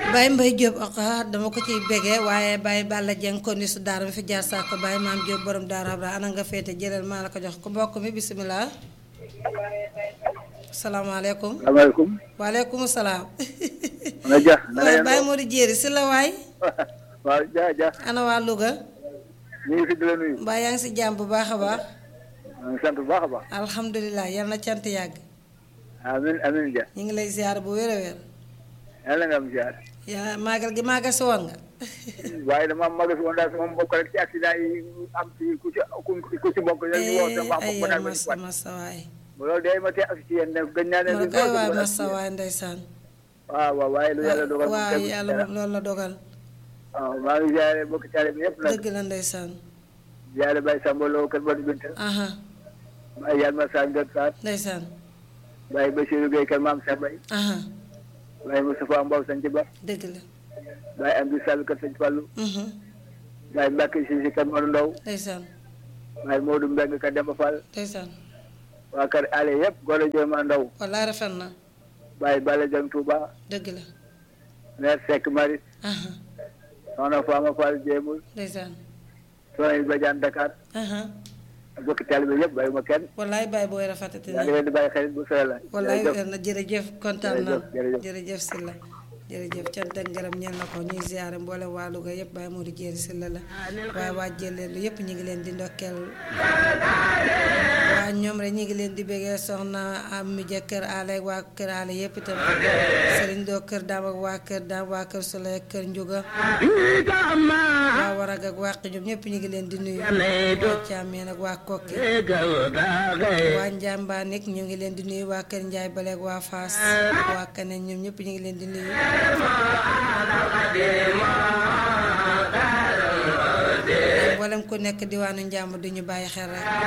Baye Mbaye Diop ak dama ko ciy bégee waaye Baye Balla Dieng ko ni su daara mi fi jaar saako Baye Maam Diop borom daara Abra ana nga féete jëlal maa la ko jox ko mbokk mi bisimilah. salaamaaleykum. salaamaaleykum. waaleykum salaam. ana ja na waaye Baye Modou Jéeri si la waay. waaw ja ja ana waa Louga. ñu ngi fi di la nuyu. mbaa yaa ngi si jàmm bu baax a baax. maa ngi sant bu baax a baax. alhamdulilah yal na cant yàgg. amiin amiin ja. ñu ngi lay ziar bu wér a wér. yàlla nga am ziar. yaa maagal gi maaga si woon nga. waaye dama am magas woon daal sama mbokk rek ci accident yi am ci ku ci ku ci mbokk yi ñu woo sama mbokk ay ba yow daal ma masa masa waay. loolu day ma tee ak ci yéen ne gën naa ne ma ne koy waay masa waay ndeysaan. waaw waaw waaye lu yàlla dogal waaw yàlla moom loolu la dogal. waaw maa ngi ziare mbokk taale bi yëpp nag dëgg la ndeysaan. ziare Baye Samba Lo kër Badou Binta aha Baye Yalma Sane Gër Sarr ndeysaan. Baye Bassirou Gueye kër Maam Cheikh Baye aha Baye Moustapha Mbow Sanc Ba dëgg la. Baye Amdi Sall kër Sëñ Fallou mhm Baye Mbacke Cissé kër Modou Ndaw ndeysaan Baye Modou Mbeng kër Demba Fall ndeysaan. waa kër ale yëpp góor a jéema ndaw wallaay rafet na. Baye Balla Dieng Touba dëgg la. maire Seck Maris aha soxna Fama Fall Jéemul ndeysaan. soxna Badiane Dakar aha ak bokki taalibe yëpp bàyyi ma kenn wallaay Baye booy rafetati yaa ngi na. leen di bàyyi xel bu sore la wallaay jërëjëf. wér na jërëjëf kontaan na Jërëjëf, jërëjëf. jërëjëf Sylla jërëjëf cant ak ngërëm ñeel na ko ñuy ziare mboole waa Louga yëpp Baye Modou Jéeri Sylla la waaye waa Jëleelu yëpp ñu ngi leen di ndokkeel waa ñoom rek ñu ngi leen di bëggee soxna am mi ja kër aale ak waa kër aale yëpp itam sëriñ doo kër daam ak waa kër daam waa kër Sole ak kër Njuga waa warag ak waa ñoom ñëpp ñu ngi leen di nuyu waa Caameen ak waa Kokki waa Njàmbaan nekk ñu ngi leen di nuyu waa Kër Njaay Bale ak waa Faas waa Kaneen ñoom ñëpp ñu ngi leen di nuyu mboolem ku nekk diwaanu njàmb du ñu bàyyi xel rek